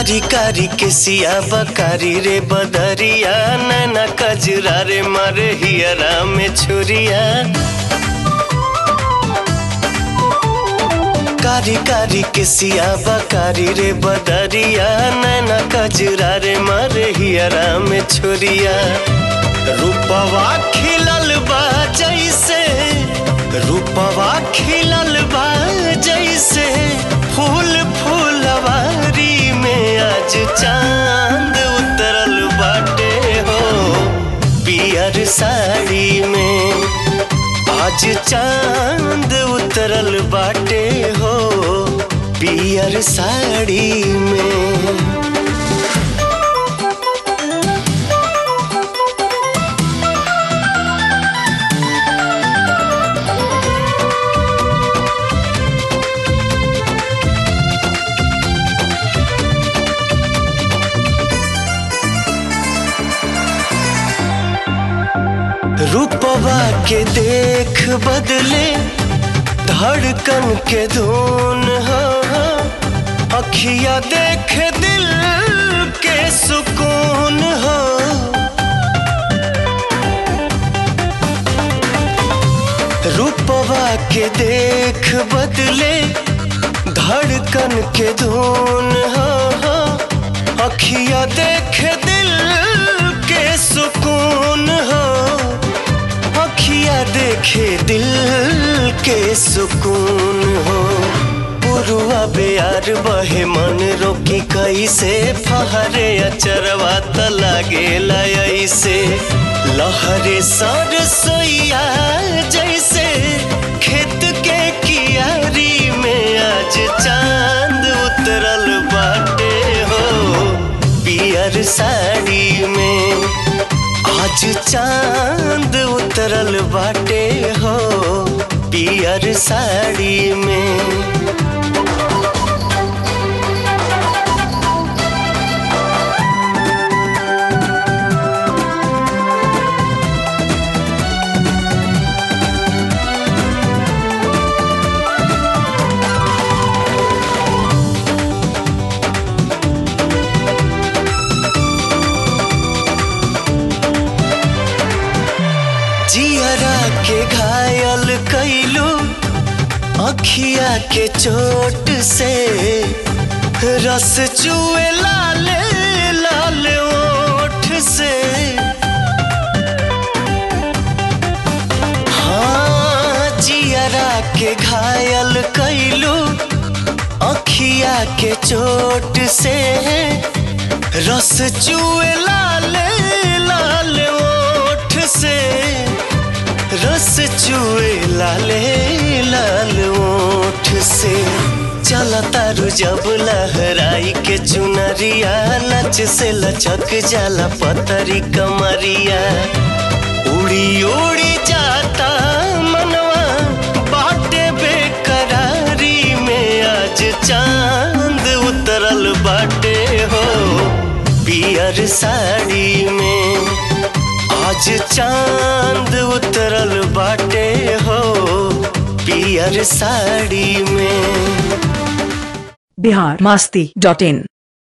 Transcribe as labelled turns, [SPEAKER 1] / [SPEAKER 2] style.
[SPEAKER 1] कारी कारी के सिया बकारी रे बदरिया नैना कजरा रे मारे हियरा में छुरिया कारी कारी के सिया बकारी रे बदरिया नैना कजरा रे मारे हियरा में छुरिया रूपवा खिलल बा जैसे रूपवा खिलल बा जैसे फूल फूलवारी में आज चांद उतरल बाटे हो पियर साड़ी में आज चांद उतरल बाटे हो पियर साड़ी में रूपवा के देख बदले धड़कन के धुन हो अखिया देख दिल के सुकून हो रूपवा के देख बदले धड़कन के धुन हो अखिया देख दिल के सुकून हो अखिया देखे दिल के सुकून हो पुरुआ बेयार बहे मन रोकी कैसे फहरे अचरवा त लागे ऐसे लहरे सर सोइया जैसे खेत के कियारी में आज चांद उतरल बाटे हो पियर साड़ी में आज चांद उतरल बाटे हो पियर साड़ी में जियरा के घायल कैलू अखिया के चोट से रस चुए लाल लाल ओठ से हाँ जियरा के घायल कैलू अखिया के चोट से रस चुए लाल लाल ओठ से रस चुए लाले लाल ओठ से चल तारू जब लहराई के चुनरिया लच से लचक जाला पतरी कमरिया उड़ी उड़ी जाता मनवा बाटे बेकरारी में आज चांद उतरल बाटे हो पियर साड़ी में आज चांद उतरल बाटे हो पियर साड़ी में
[SPEAKER 2] बिहार मस्ती डॉट इन